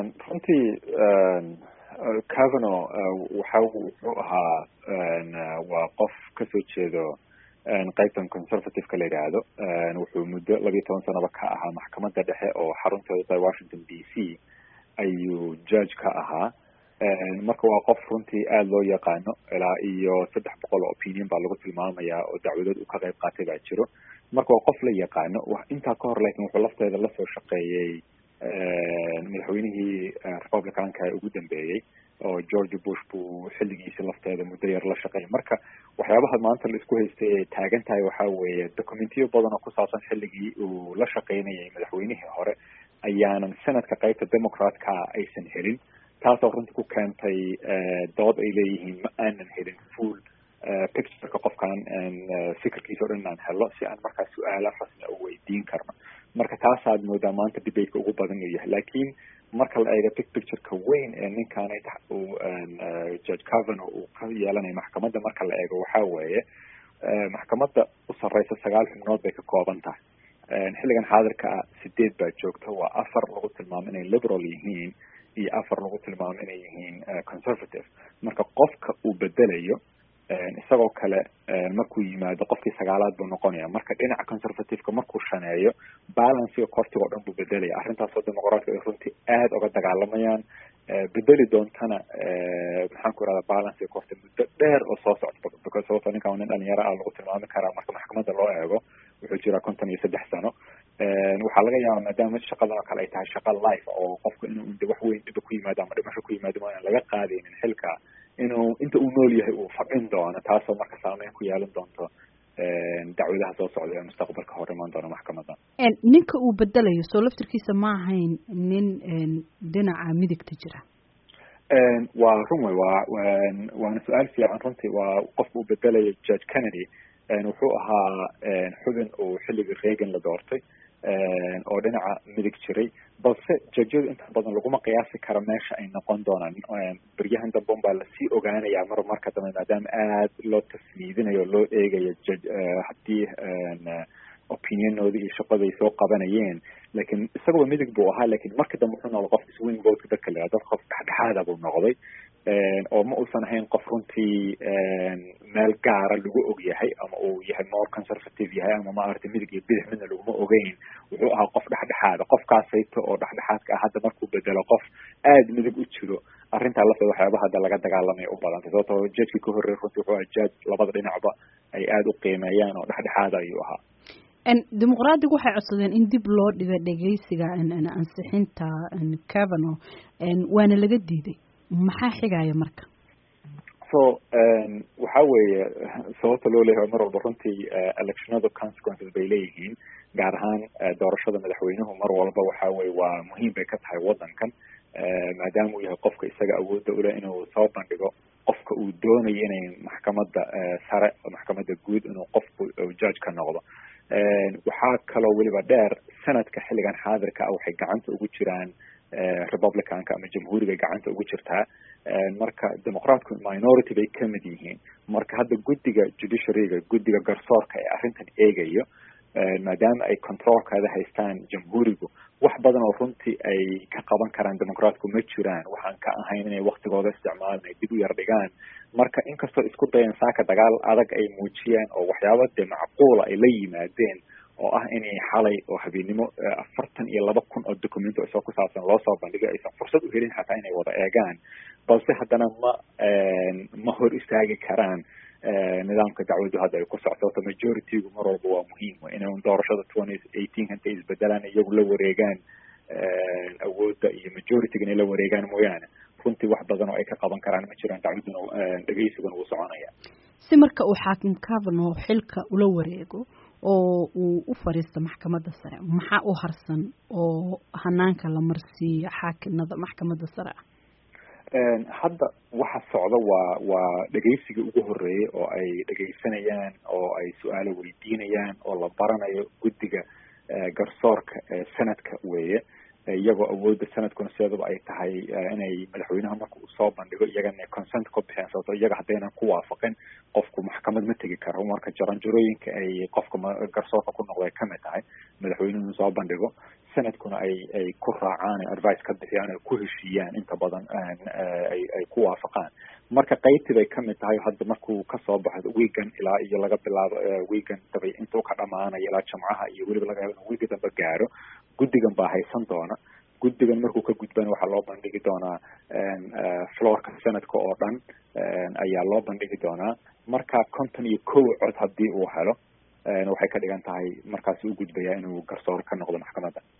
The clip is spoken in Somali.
runtii cavano waxa wuxuu ahaa waa qof kasoo jeedo qaybtan conservative-ka la yidhaahdo wuxuu muddo labiyo toban sanaba ka ahaa maxkamadda dhexe oo xarunteedu tahay washington d c ayuu judge ka ahaa marka waa qof runtii aada loo yaqaano ilaa iyo saddex boqol oo opinion baa lagu tilmaamayaa oo dacwadood uu ka qayb qaatay baa jiro marka waa qof la yaqaano intaa ka hor laakiin wuxuu lafteeda lasoo shaqeeyey madaxweynihii republicanka ee ugu dambeeyey oo george bush buu xilligiisi lafteeda muddo yar la shaqeeyay marka waxyaabaha maanta la isku haystay ay taagan tahay waxaa weeye documentiyo badan oo ku saabsan xilligii uu la shaqeynayay madaxweynihii hore ayaanan senadka qaybta democratka aysan helin taasoo runtii ku keentay dood ay leeyihiin ma aanan helin full pictureka qofkan fikirkiisa o dhan inaan helo si aan markaa su-aala rasmi u weydiin karno marka taasaad moodaa maanta debateka ugu badan uu yahay laakiin marka la eego big pictureka weyn ee ninkan uu judge cavano uu ka yeelanayo maxkamadda marka la eego waxaa weeye maxkamadda u sarreysa sagaal xubnood bay ka kooban tahay xilligan xaadirka ah sideed baa joogta waa afar lagu tilmaamo inay liberal yihiin iyo afar lagu tilmaamo inay yihiin conservative marka qofka uu bedelayo isagoo kale markuu yimaado qofkii sagaalaad buu noqonaya marka dhinaca conservativeka markuu shaneeyo balancega kortiga o dhan buu bedelaya arrintaasoo dimuqraadka ay runtii aada uga dagaalamayaan bedeli doontana maxaan ku irahda balancega korti muddo dheer oo soo socda because sababto ninkan nin dhalinyaro ah lagu tilmaami karaa marka maxkamadda loo eego wuxuu jiraa konton iyo saddex sano waxaa laga yaaba maadaama shaqadan oo kale ay tahay shaqa life oo qofku inuu de wax weyn dhiba ku yimaado ama dhimasho ku yimaado ma aan laga qaadaynin xilka inuu inta uu nool yahay uu fadhin doono taasoo marka saameyn ku yeelan doonto dacwadaha soo socda ee mustaqbalka hor imaan doona maxkamadda ninka uu bedelayo soo laftirkiisa ma ahayn nin dhinaca midigta jira waa run wey waa waana su-aal fiican runtii waa qofka uu bedelayo judge kennedy wuxuu ahaa xubin uu xilligii reagan la doortay oo dhinaca midig jiray balse jajyadu inta badan laguma qiyaasi karo meesha ay noqon doonaan beryahan dambe un baa lasii ogaanayaa mar marka dambe maadaama aada loo tasniidinayo o loo eegayo jaj haddii opinionooda iyo shaqaday soo qabanayeen lakin isagaba midig buu ahaa lakin marka dambe wuxuu noqday qof swing votka dadka la dad qof dhexdhexaada buu noqday oo ma uusan ahayn qof runtii meel gaara lagu og yahay ama uu yahay more conservative yahay ama maaragtay midig iyo bidix midna laguma ogeyn wuxuu ahaa qof dhexdhexaada qofkaasayto oo dhexdhexaadka ah hadda markuu bedelo qof aada midig u jiro arrintaa lafteeda waxyaaba hadda laga dagaalamaya u badantay sababtoo judgekii ka horreey runtii wuxuu ahaa judge labada dhinacba ay aada u qiimeeyaan oo dhexdhexaada ayuu ahaa dimuqraadigu waxay codsadeen in dib loo dhigo dhegeysiga ansixinta cavano waana laga diiday maxaa xigaya marka so waxa weeye sababta loo leeyahay mar walba runtii electionadu consequences bay leeyihiin gaar ahaan doorashada madaxweynuhu mar walba waxa weye waa muhiim bay ka tahay waddankan maadaama uu yahay qofka isaga awoodda uleh inuu soo bandhigo qofka uu doonayo inay maxkamadda sare maxkamadda guud inuu qofku judge ka noqdo waxaa kaloo weliba dheer sanadka xilligan xaadirka ah waxay gacanta ugu jiraan republicanka ama jamhuuriga gacanta ugu jirtaa marka demoqraatku minority bay kamid yihiin marka hadda guddiga judiciaryga guddiga garsoorka ee arrintan eegayo maadaama ay controlkeeda haystaan jamhuurigu wax badan oo runtii ay ka qaban karaan demoqraatku ma jiraan waxaan ka ahayn inay waktigooda isticmaalan ay dib u yar dhigaan marka inkastoo isku dayan saaka dagaal adag ay muujiyeen oo waxyaaba dee macquula ay la yimaadeen oo ah inay xalay oo habeennimo afartan iyo laba kun oo documento isoo ku saabsan loo soo bandhigay aysan fursad u helin xataa inay wada eegaan balse haddana ma ma hor istaagi karaan nidaamka dacwaddu hadda ay ku socto sababto majoritygu mar walba waa muhiim inay doorashada twenty eighteen intay isbedelaan iyagu la wareegaan awoodda iyo majorityga inay la wareegaan mooyaane runtii wax badan oo ay ka qaban karaan ma jiraan dacwadduna dhegeysiguna wuu soconaya si marka uu xaakim cavano xilka ula wareego oo uu u fadhiisto maxkamadda sare maxaa u harsan oo hanaanka la marsiiyo xaakimada maxkamadda sare ah hadda waxa socda waa waa dhegeysigii ugu horreeyay oo ay dhegeysanayaan oo ay su-aalo weydiinayaan oo la baranayo guddiga garsoorka ee sanadka weeye iyagoo awoodda sanadkuna sideedaba ay tahay inay madaxweynaha marka uu soo bandhigo iyagana consent ka bixeen sababto iyaga haddaynan ku waafaqin qofku maxkamad ma tegi karo marka jaranjarooyinka ay qofka garsoorka ku noqdo ay kamid tahay madaxweynuhu soo bandhigo sanadkuna ay ay ku raacaan advice ka bixiyaan ay ku heshiiyaan inta badan ay ay ku waafaqaan marka qaybtii bay kamid tahay hadda markuu kasoo baxdo weegan ilaa iyo laga bilaabo weegan dabay intuu ka dhamaanayo ilaa jamcaha iyo weliba laga yaabo in weega dambe gaaro guddigan baa haysan doona guddigan markuu ka gudbana waxaa loo bandhigi doonaa floorka sanadka oo dhan ayaa loo bandhigi doonaa marka konton iyo kow cod haddii uu helo waxay ka dhigan tahay markaasi u gudbayaa inuu garsoor ka noqdo maxkamadda